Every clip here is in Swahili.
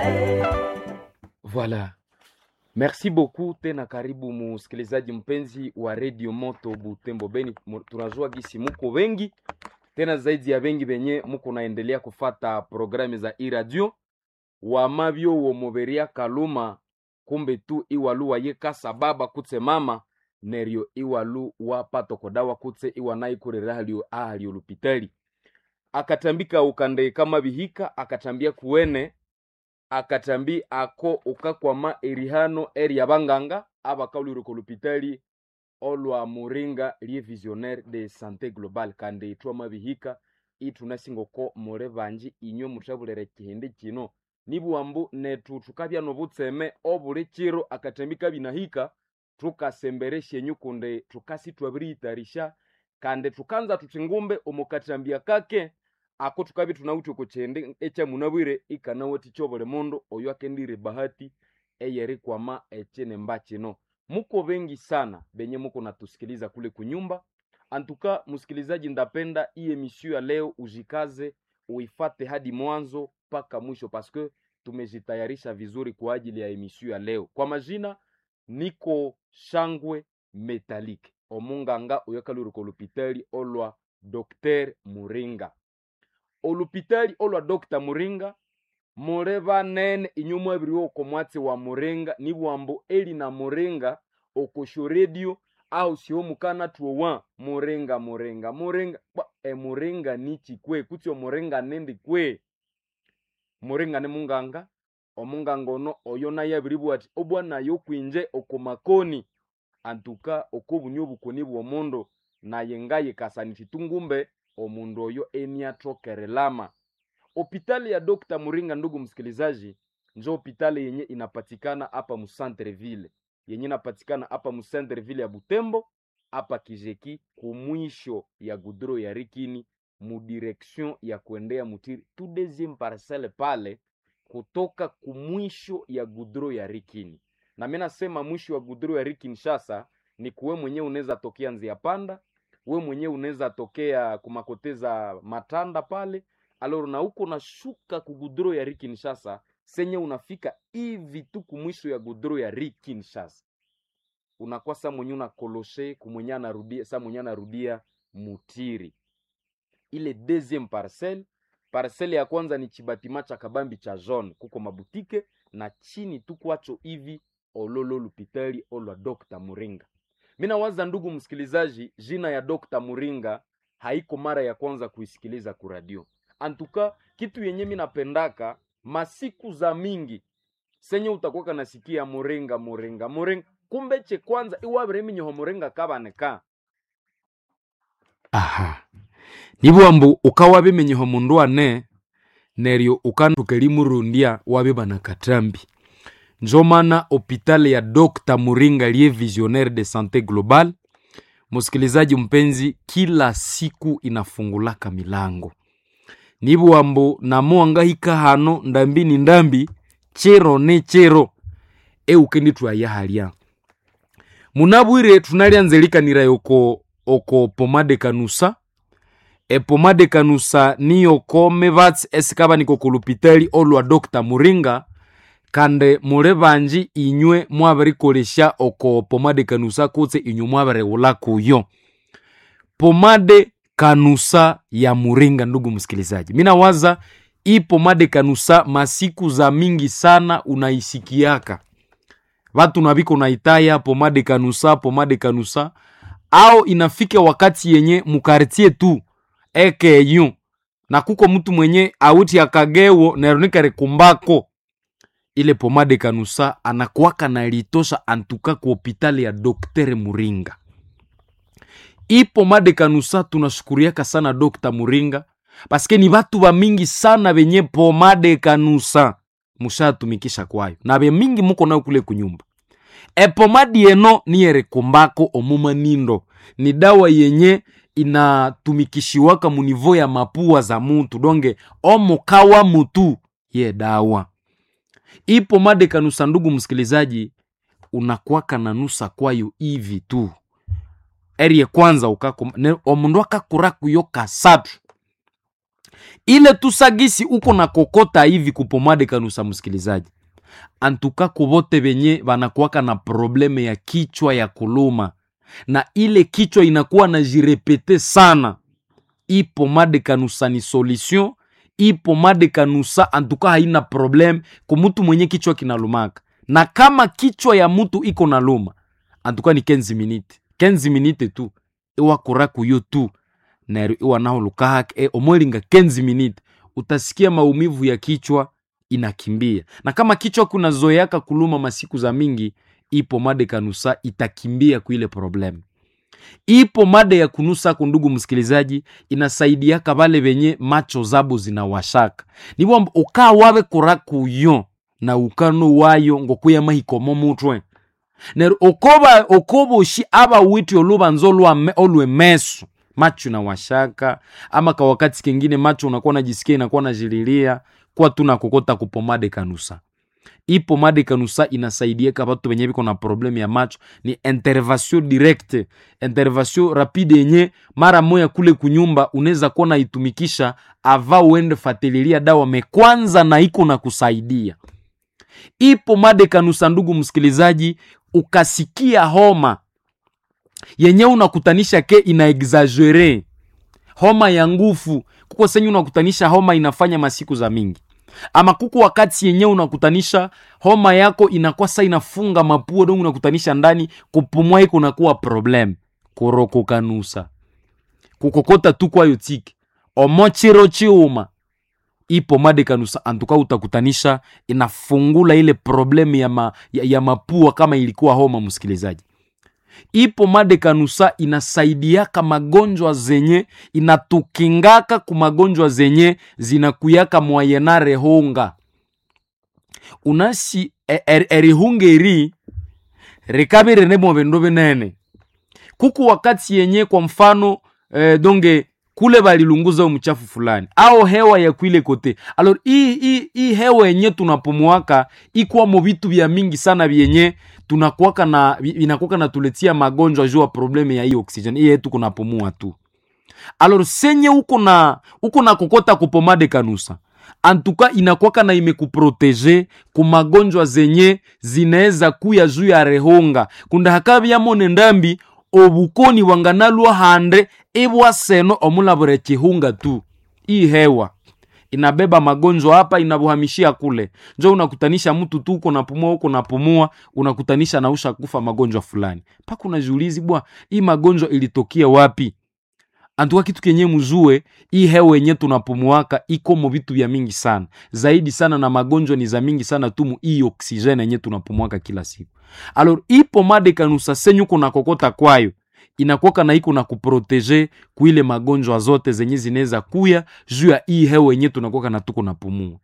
Voilà. Merci beaucoup tena, karibu musikilizaji mpenzi wa Radio Moto Butembo Beni. Mu- Tunajua gisi muko wengi tena zaidi ya wengi benye muko naendelea kufata programu za iradio wamavyo womoveria kaluma kumbe tu iwalu wayekasa baba kutse mama neryo iwalu wapatokodawa kutse iwanaikurera halio ahalio lupitali akatambika ukande kama bihika akatambia kuwene akatambi ako ukakwama erihano eri abanganga abakauliriko lupitali olwa muringa lie visionnaire de santé globale kandi itwama bihika itunasingoko mure banji inywe muthabulere kihindi kino nibuambu netu tukabya nobutseme obuli kiro akatambi kabinahika tukasemberesha enyu kunde tukasi twabiriyitarisha kandi tukanza tuti ngumbe omukatambia kake ako tukabi tunawuthi kukyende ekyamunabwire ikanawati kyobuli mundu oyo akendire bahati eyerikwama ekinemba kino muko bengi sana benye muko natusikiliza kule kunyumba antuka msikilizaji ndapenda hii emission ya leo ujikaze uifate hadi mwanzo mpaka mwisho paske tumejitayarisha vizuri kwa ajili ya emission ya leo kwa majina niko shangwe metalike omunganga oyakalurika olupitali olwa dr muringa olupitali olwa dr muringa mule banene inyu mwabiri oko mwatsi wa muringa nibwambo eli na muringa okosho redio au sio mukana tuowa muringa muringa muringa Bwa, e muringa nichi kwe kutsi omuringa nendi kwe muringa ni munganga omunganga ono oyo naye abiribwa ati obwanayo kwinje okomakoni antuka okobunyu obukoni bw'omundu naye ngaye kasaniti tungumbe omundu oyo eniatokerelama Hospitali ya Dr. Muringa, ndugu msikilizaji, njo hospitali yenye inapatikana hapa Musantreville, yenye inapatikana hapa Musantreville ya Butembo, hapa Kijeki, kumwisho ya gudro ya Rikini, mudirection ya kuendea Mutiri, tu deuxième parcelle pale, kutoka kumwisho ya gudro ya Rikini. Na mimi nasema mwisho wa gudro ya Rikini shasa ni kuwe mwenyewe unaweza tokea Nzia Panda, we mwenyewe unaweza tokea kumakoteza Matanda pale aloro na uko nashuka ku gudro ya ri Kinshasa senye unafika hivi tu kumwisho ya gudro ya ri Kinshasa unakuwa sa mwenye unakoloshe kumwenye anarudia sa mwenye anarudia Mutiri ile deuxième parcelle parcelle ya kwanza ni chibatima cha kabambi cha jaune kuko mabutike na chini tu kwacho hivi ololo lupitali olwa Dr. Muringa mina waza ndugu msikilizaji jina ya Dr. Muringa haiko mara ya kwanza kuisikiliza kuradio antuka kitu yenye mi napendaka masiku za mingi senye utakuwa kanasikia muringa muringa muringa kumbe che kwanza iwabireminyoho muringa kabaneka aha nibwambu ukawa bimenyeho mundu ane neryo ukanduka limurundia wabe bana katambi njo mana hopitali ya Dr. Muringa liye visionnaire de santé globale msikilizaji mpenzi kila siku inafungulaka milango nibwambo namuwangahika hano ndambi ni ndambi chero ne chero eukendi twayahalya munabwire tunalyanzelikanira oko oko pomade kanusa epomade kanusa niyo kome vatsi esikaba niko kulupitali olwa dr muringa kande mule banji inywe mwabirikolesha oko pomade kanusa kutse inywe mwabiriwula kuyo pomade kanusa ya muringa ndugu msikilizaji mi nawaza hii pomade kanusa masiku za mingi sana unaisikiaka vatu naviko naitaya pomade kanusa pomade kanusa au inafika wakati yenye mukartie tu ekeyu na kuko mtu mwenye auti akagewo neronikare kumbako ile pomade kanusa anakuwaka nalitosha antuka ku hopitali ya doktere muringa hii pomade kanusa tunashukuriaka sana dokta muringa paske ni vatu va mingi sana venye pomade kanusa mushatumikisha kwayo na ve mingi muko nayo kule kunyumba epomadi eno niyere kumbako omuma nindo ni dawa yenye inatumikishiwaka munivo ya mapua za mutu donge omukawa mutu ye dawa hii pomade kanusa ndugu msikilizaji unakwaka na nusa kwayo hivi tu eri ye kwanza ukako ne- omundu akakuraku yo kasatu ile tusagisi uko na kokota hivi kupomade kanusa msikilizaji antuka kuvote venye vanakuwaka na probleme ya kichwa ya kuluma na ile kichwa inakuwa na jirepete sana i pomade kanusa ni solution i pomade kanusa antuka haina problem kumutu mwenye kichwa kinalumaka na kama kichwa ya mutu iko na luma antuka ni 15 minute 15 minute tu iwakura kuyo tu nero iwanahulukahake e, omwelinga 15 minute utasikia maumivu ya kichwa inakimbia na kama kichwa kunazoeaka kuluma masiku za mingi ipo made kanusa itakimbia kuile problem ipo made ya kunusako ndugu msikilizaji inasaidiaka vale venye macho zabo zinawashaka nivo ukaa wawe kura kuyo na ukano wayo ngokuya mahikomo mutwe nero okoba okoboshi aba witi olubanza olwame- olwemeso macho inawashaka ama ka wakati kengine macho unakuwa najisikia inakuwa najililia kwa tu nakokota kupomade kanusa hii pomade kanusa inasaidiaka batu benye biko na probleme ya macho ni intervention directe intervention rapide yenye mara moya kule kunyumba unaweza kuwa naitumikisha ava uende fatililia dawa mekwanza na iko na kusaidia hii pomade kanusa ndugu msikilizaji ukasikia homa yenye unakutanisha ke ina exagere homa ya nguvu kuko senye unakutanisha homa inafanya masiku za mingi ama kuko wakati yenyewe unakutanisha homa yako inakuwa sa inafunga mapua dongo unakutanisha ndani kupumua iko nakuwa problem kurokokanusa kukokota tu kwayo tiki omochiro chiuma ipo made kanusa antuka utakutanisha inafungula ile problemu ya, ma, ya, ya mapua kama ilikuwa homa msikilizaji ipo made kanusa inasaidiaka magonjwa zenye inatukingaka ku magonjwa zenye zinakuyaka mwayenare honga unasi e- er- erihunga eri rikabirene mwavindu vinene kuku wakati yenye kwa mfano eh, donge kule balilunguza mchafu fulani au hewa ya kwile kote alor hii hii hii hewa yenye tunapumuaka ikwamo vitu vya mingi sana vyenye tunakuwaka na vi- vinakuwaka na tuletia magonjwa juu ya probleme ya hii oxygen hii yetu kunapumua tu alor senye uko na uko na kokota kupomade kanusa antuka inakwaka na imekuprotege ku magonjwa zenye zinaweza kuya juu ya rehonga kunda hakavyamone ndambi obukoni wanganalwa hande ibwa seno omulabure chihunga tu hii hewa inabeba magonjwa hapa inabuhamishia kule njo unakutanisha mtu tu uko napumua uko napumua unakutanisha nausha kufa magonjwa fulani mpaka unajiulizi bwa hii magonjwa ilitokia wapi antuka kitu kenye mzue hii hewa yenye tunapumuaka ikomo vitu vya mingi sana zaidi sana na magonjwa ni za mingi sana tumu hii oksijeni yenye tunapumuaka kila siku alor ipo made kanusa senyu kuna kokota kwayo inakoka na iko na kuprotege kuile magonjwa zote zenye zinaweza kuya juu ya hii hewa yenye tunakoka na tuko napumua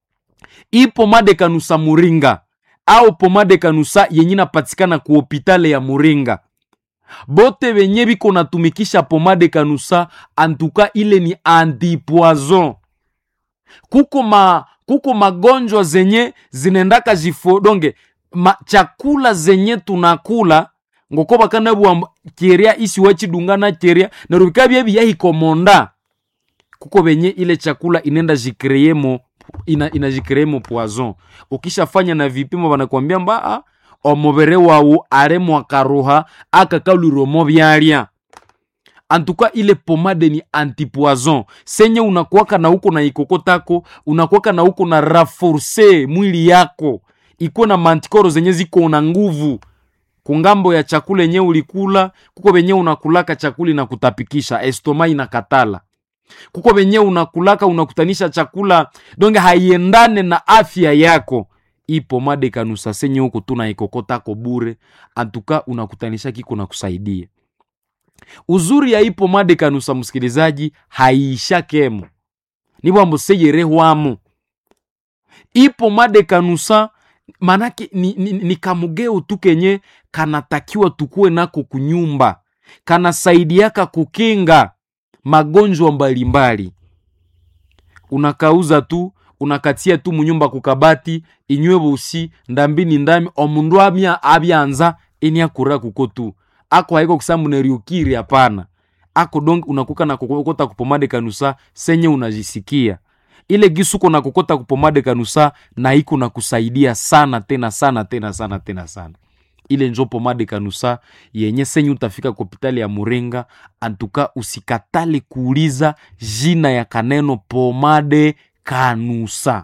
ipo made kanusa muringa au pomade kanusa yenye inapatikana ku hopitale ya muringa bote benye biko natumikisha pomade kanusa antuka ile ni antipoison kuko ma kuko magonjwa zenye zinaendaka zifo donge ma, chakula zenye tunakula ngoko bakanabwa keria isi wachidungana keria nerubika bye biyahikomonda kuko benye ile chakula inenda jikreemo ina, inajikreemo poison ukishafanya na vipimo banakwambia mba ah, omubere wawu aremo akaruha akakaluromo byalya antuka ile pomade ni antipoison senye unakuwaka na uko na ikokotako unakuwaka na uko na raforce mwili yako iko na mantikoro zenye ziko na nguvu kungambo ya chakula yenye ulikula kuko venye unakulaka chakula inakutapikisha estoma inakatala kuko venye unakulaka unakutanisha chakula donge haiendane na afya yako ipo made kanusa senye huko tuna ikokotako bure antuka unakutanisha kiko na kusaidia uzuri ya ipo made kanusa msikilizaji haiisha kemo nibwambo seyerehwamo ipo made kanusa manake ni, ni, ni kamugeo tu kenye kanatakiwa tukuwe nako kunyumba kanasaidiaka kukinga magonjwa mbalimbali unakauza tu unakatia tu munyumba kukabati inywe busi ndambini ndami omundu amya abyanza ini akura kuko tu ako haiko kusambu neriukiri hapana ako donc unakuka na kokota kupomade kanusa senye unajisikia ile gisuko na kokota kupomade kanusa na iko na kusaidia sana tena sana tena sana tena sana ile njo pomade kanusa yenye senye utafika kwa hopitali ya murenga antuka usikatale kuuliza jina ya kaneno pomade kanusa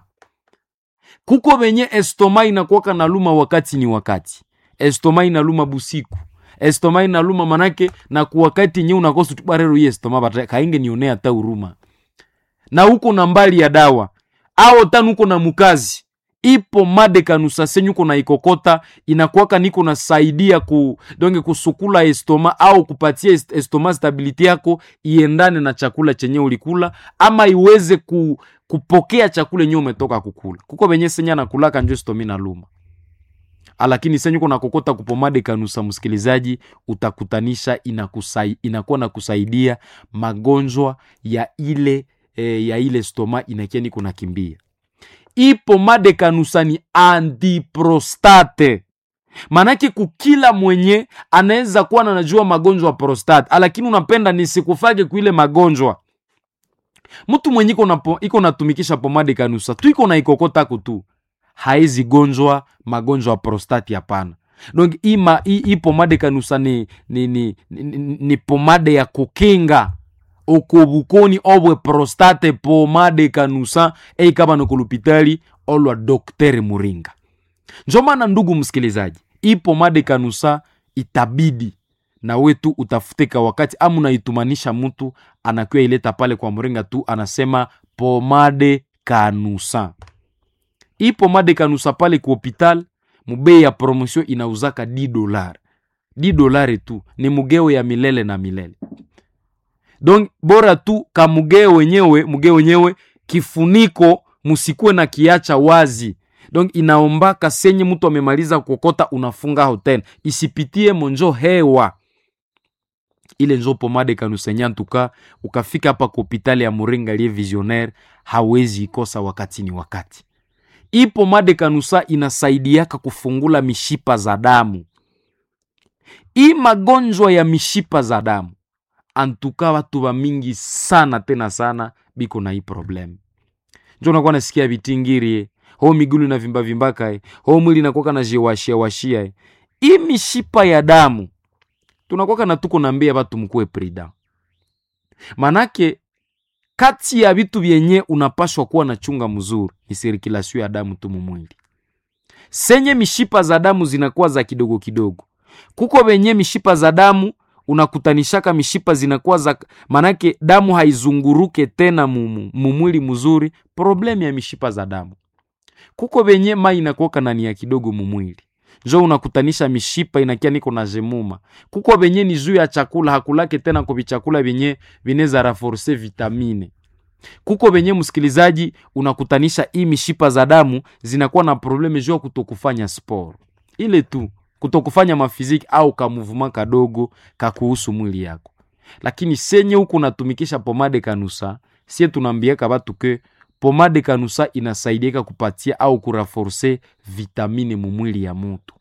kuko venye estoma inakuwaka na luma wakati ni wakati estoma inaluma busiku estoma inaluma manake na kuwakati nye unakosa tubarero ye estoma bata kainge nionea hata huruma na huko na mbali ya dawa ao tanu uko na mukazi ipo made kanusa senyu uko na ikokota inakuwaka niko nasaidia ku donge kusukula estoma au kupatia est estoma stability yako iendane na chakula chenye ulikula ama iweze ku, kupokea chakula yenye umetoka kukula kuko venye senya nakulaka njo estomi na luma lakini senyu uko nakokota kupomade kanusa msikilizaji utakutanisha inakusai, inakuwa na kusaidia magonjwa ya ile e, ya ile stoma inakia niko nakimbia ipo made kanusa ni antiprostate manake kukila mwenye anaweza kuwa nanajua magonjwa ya prostate lakini unapenda nisikufage kuile magonjwa mtu mwenye iko na po- iko natumikisha pomade kanusa tu iko na ikokotako tu haezi gonjwa magonjwa ya prostati hapana donc ima hii hii pomade kanusa ni, ni, ni, ni, ni, ni pomade ya kukinga okobukoni obwe prostate pomade kanusa eikaba nokolupitali olwa doktere muringa njo maana ndugu msikilizaji hii pomade kanusa itabidi na wetu utafute wakati ama unaitumanisha mtu anakiwa ileta pale kwa mringa tu anasema pomade kanusa hii pomade kanusa pale ku hopital mubei ya promotion inauzaka 10 dolar 10 dolari tu ni mugeo ya milele na milele donc bora tu kamugeo wenyewe mugeo wenyewe kifuniko musikuwe na kiacha wazi donc inaombaka senye mtu amemaliza kokota unafunga hotel isipitie monjo hewa ile njo pomade kanusenya ntuka ukafika hapa ku hopitali ya muringa lie visionnaire hawezi ikosa wakati ni wakati hii pomade kanusa inasaidiaka kufungula mishipa za damu hii magonjwa ya mishipa za damu antuka watu wa mingi sana tena sana biko na hii problem njo nakuwa nasikia vitingirie ho migulu na vimba vimbaka ho mwili nakuwaka na jiwashia washia hii mishipa ya damu tunakwaka na tuko nambia batu mkuwe prida manake kati ya vitu vyenye unapashwa kuwa na chunga mzuri ni sirikulasio ya damu tu mumwili senye mishipa za damu zinakuwa za kidogo kidogo kuko venye mishipa za damu unakutanishaka mishipa zinakuwa za manake damu haizunguruke tena mumu- mumwili mzuri problemu ya mishipa za damu kuko venye mai inakuwaka nani ya kidogo mumwili njo unakutanisha mishipa inakia niko na jemuma kuko venye ni juu ya chakula hakulake tena kwa vichakula vyenye vineza raforce vitamine kuko venye msikilizaji unakutanisha hii mishipa za damu zinakuwa na probleme juu ya kutokufanya sport ile tu kutokufanya mafiziki au kamuvuma kadogo kakuhusu mwili yako lakini senye huku unatumikisha pomade kanusa sie tunaambiaka batu ke pomade kanusa inasaidiaka kupatia au kuraforce vitamine mumwili ya mutu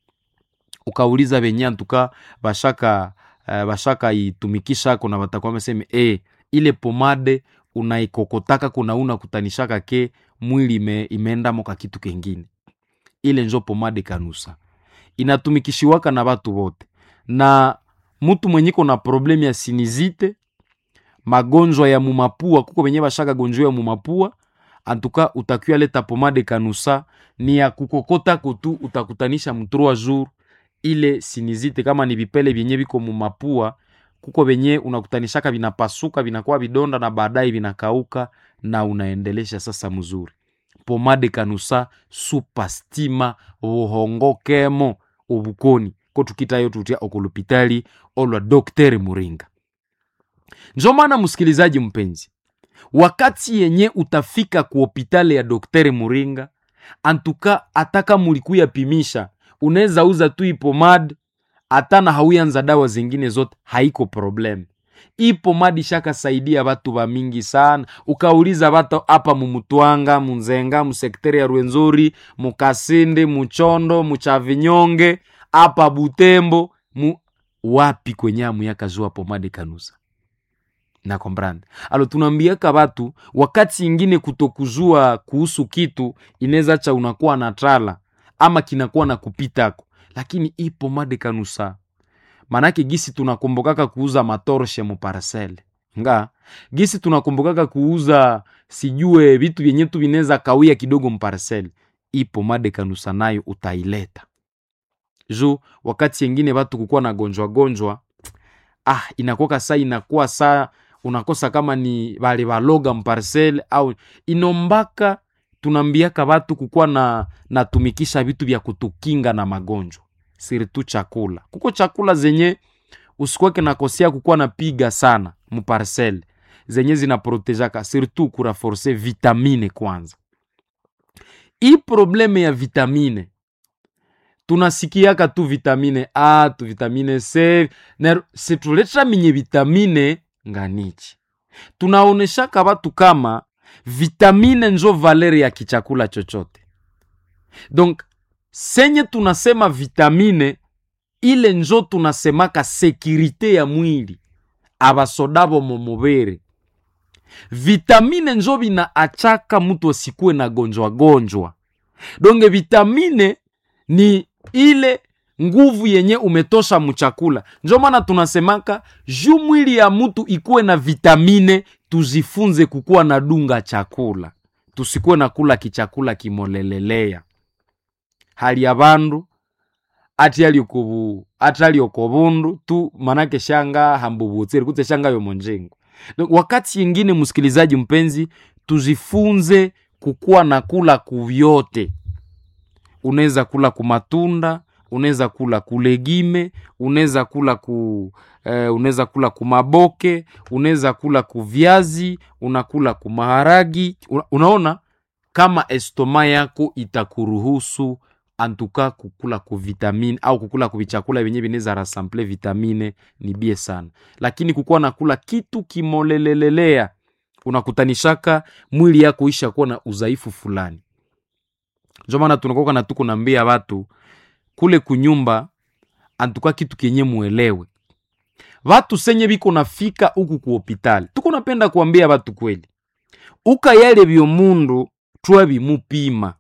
ukauliza venye antuka bashaka uh, bashaka itumikisha kuna batakuwa meseme e, ile pomade unaikokotaka kuna una kutanishaka ke mwili ime, imeendamo ka kitu kengine ile njo pomade kanusa inatumikishiwaka na batu bote na mtu mwenye iko na problemu ya sinizite magonjwa ya mumapua kuko venye bashaka gonjwa ya mumapua antuka utakiwa leta pomade kanusa ni ya kukokota kutu utakutanisha mtrua jour ile sinizite kama ni vipele vyenye viko mumapua kuko venye unakutanishaka vinapasuka vinakuwa vidonda na baadaye vinakauka na unaendelesha sasa mzuri pomade kanusa supastima buhongokemo obukoni ko tukitayo tutya okulupitali olwa dokteri muringa njo maana msikilizaji mpenzi wakati yenye utafika ku hopitali ya dokteri muringa antuka ataka mulikuya pimisha unaweza uza tu ipomad hata na hauyanza dawa zingine zote haiko problem ipomadi shakasaidia batu ba mingi sana ukauliza batu apa mumutwanga munzenga musekteri ya rwenzori mukasindi muchondo muchavinyonge apa butembo mu wapi kwenye amu yakazua pomade kanusa na comprendre alo tunaambiaka batu wakati ingine kutokuzua kuhusu kitu inaweza cha unakuwa na trala ama kinakuwa na kupitako lakini ipo made kanusa manake gisi tunakumbukaka kuuza matorshe muparcele nga gisi tunakumbukaka kuuza sijue vitu vyenye tu vinaweza kawia kidogo mparcele ipo made kanusa nayo utaileta juu wakati yengine watu kukuwa na gonjwa gonjwa ah inakuwa saa inakuwa saa unakosa kama ni bale baloga mparcele au inombaka tunaambiaka watu kukuwa na natumikisha vitu vya kutukinga na magonjwa siritu chakula kuko chakula zenye usikuweke nakosia kukuwa napiga sana muparcele zenye zinaprotejaka surtout kuraforce vitamine kwanza hii probleme ya vitamine tunasikiaka tu vitamine a tu vitamine c na situletra minye vitamine nganichi tunaoneshaka watu kama vitamine njo valeri ya kichakula chochote donc senye tunasema vitamine ile njo tunasemaka sekirite ya mwili abasodabo momubere vitamine njo vinaachaka mtu asikuwe na gonjwa gonjwa donge vitamine ni ile nguvu yenye umetosha mchakula njo maana tunasemaka juu mwili ya mtu ikuwe na vitamine tuzifunze kukuwa na dunga chakula tusikuwe na kula kichakula kimolelelea hali ya bandu ati aliokobu ati aliokobundu tu manake shanga hambubutsiri kutse shanga yomonjengo wakati yingine msikilizaji mpenzi tuzifunze kukuwa na kula kuvyote unaweza kula kumatunda unaweza kula kulegime unaweza kula ku eh, unaweza kula kumaboke unaweza kula kuvyazi unakula kumaharagi una, unaona kama estoma yako itakuruhusu antuka kukula kuvitamine au kukula kuvichakula vyenye vinaweza rasample vitamine ni bie sana lakini kukuwa nakula kitu kimolelelelea unakutanishaka mwili yako isha kuwa na udhaifu fulani njo maana tunakoka na tuko nambia watu kule kunyumba antuka kitu kenye muelewe watu senye viko nafika huku ku hopitali tuko napenda kuambia watu kweli uka yale vyomundu twa bimupima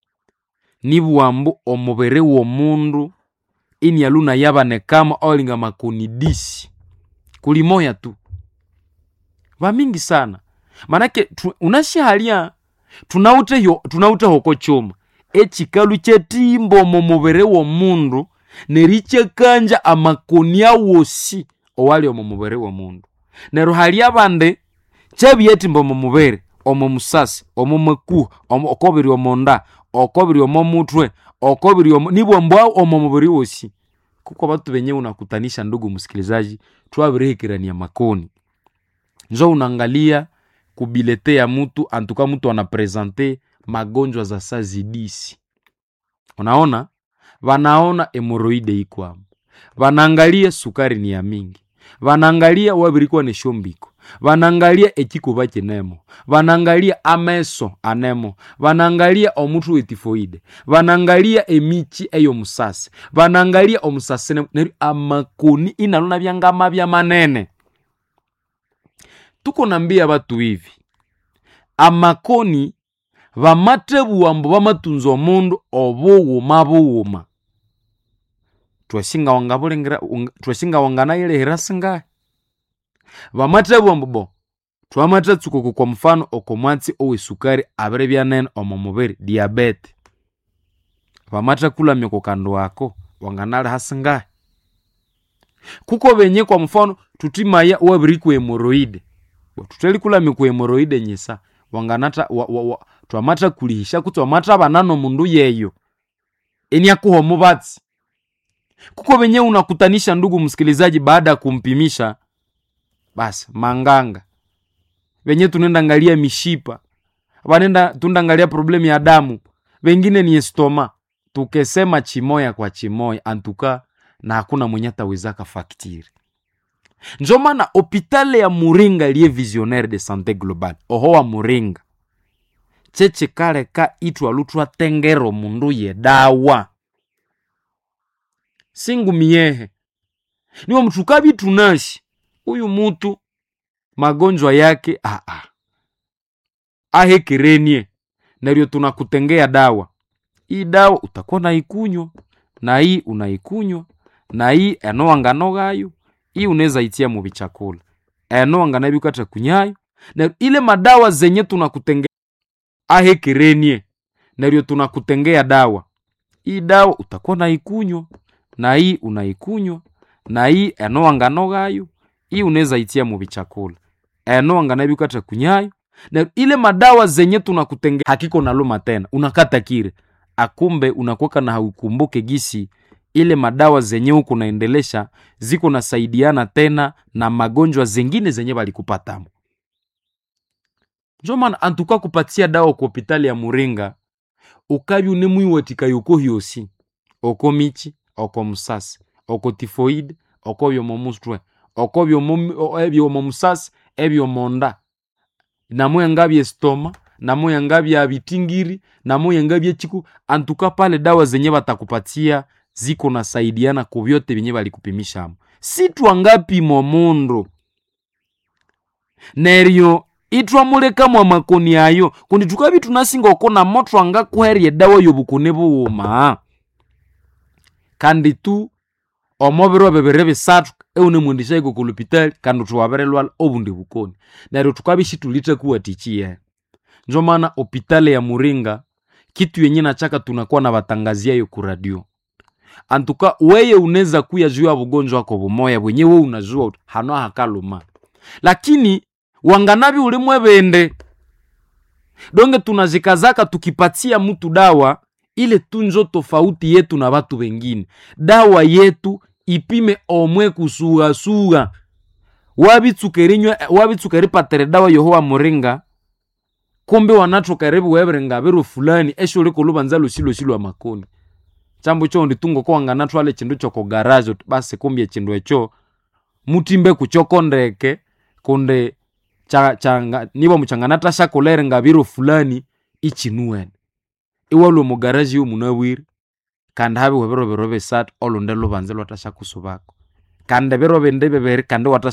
nibuambu omubere w'omundu ini aluna yabanekamo olinga makoni disi kulimoya tu vamingi sana manake tu, unashahalia tunaute yo tunaute hoko choma echikalu chetimba omo mubere w'omundu nerichekanja amakoni awosi owali omo mubere w'omundu neryo hali abandi chebyetimba omo mubere omo musasi omo makuha omo okobiri omonda okobiri omo mutwe okobiri omo nibwambwa omo mubiri wosi kuko batu benye unakutanisha ndugu msikilizaji twabirihikirania makoni njo unaangalia kubilete ya mutu antuka mutu anaprezante magonjwa za sazidisi unaona vanaona hemoroide ikwamo vanaangalia sukari ni ya mingi vanaangalia wabirikuwa ni shombiko vanaangalia ekikuba kinemo vanaangalia ameso anemo vanaangalia omutu wetifoide vanaangalia emichi eyo musasi vanaangalia omusasi nemo neryo amakoni inalona byangama bya manene tuko nambia batu hivi amakoni vamate buwambo vamatunza omundu obuwuma buwuma twesinga wanga bulengera twesinga wanganayilehera singahe vamate buwambo bo twamate tsukuku kwa mfano okomwatsi owesukari abiri byanene omo mubiri diabete vamate kulamya kukando wako wanganaliha singahe kuko benye kwa mfano tutimaya wabiri ku hemoroide tuteli kulamya ku hemoroide nyisa wanganata wa, wa, wa, twamata kulihisha kuti wamata banano mundu yeyo eniakuho mubatsi kuko benye unakutanisha ndugu msikilizaji baada ya kumpimisha basi manganga benye tunenda angalia mishipa banenda tundangalia problemu ya damu bengine ni estoma tukesema chimoya kwa chimoya antuka na hakuna mwenye atawezaka faktiri njo maana hopitale ya muringa liye visionnaire de santé globale oho wa muringa cheche kale ka itwa lutwa tengero mundu ye dawa singu miyehe niwo mtu kabi tunashi uyu mutu magonjwa yake aa ahekerenie naryo tunakutengea dawa hii dawa utakuwa naikunywa na hii unaikunywa na hii enowanganogayo hii unaweza itia mu bichakula enowanganabikwata kunyayo na ile madawa zenye tunakutengea ahekerenie naryo tunakutengea dawa hii dawa utakuwa naikunywa na hii unaikunywa na hii enowanganogayo hii unaweza itia mu bichakula enowanganabikwata kunyayo na ile madawa zenye tunakutengea hakiko naluma tena unakata kire akumbe unakwaka na haukumbuke gisi ile madawa zenye huko naendelesha ziko nasaidiana tena na magonjwa zengine zenye balikupatamo njo maana antuka kupatia dawa ku hopitali ya muringa ukabi unemwiwatika yoko hyosi oko michi oko musasi oko tifoide oko byomo mustwe oko byomo ebyomo musasi ebyomo nda namuyenga byestoma namuyenga bya bitingiri namuyenga byechiku antuka pale dawa zenye batakupatia ziko nasaidiana ku vyote vyenye balikupimishamo sitwa ngapimo mundu neryo itwamuleka mwa makoni ayo kundi tukabi tunasinga okona moto angakuherya edawa yobukune buwuma kandi tu omobiro bibiri bisatu eunemwendesha iko kulupitali kandi tuwabirilwala obundi bukoni neryo tukabishi tulitakuwatichiye njo maana hopitali ya muringa kitu yenye nachaka tunakuwa na batangaziayo ku radio antuka weye unaweza kuya juu ya bugonjwa wako bumoya bwenye we unajua uti hano hakaluma lakini wanganabi ulimwe bende donge tunazikazaka tukipatia mtu dawa ile tunjo tofauti yetu na watu wengine dawa yetu ipime omwe kusugasуга wabitsukerinywa wabitsukeripatere dawa yohowa muringa kumbe wanatokeribu webiringa biro fulani esho likulubanza lusilosi lwa makoni chambo cho nditungo kowangana twale chindu choko garajo basi kumbye chindu echo mutimbe kuchoko ndeke kunde cha, changa, niba muchangana tashakolere nga biro fulani ichinuwene iwalwe mu garaji yo munawiri kandi habe webiro biro bisatu olunde lubanze lwatashakusubako kandi biro bindi bibiri kandi watasha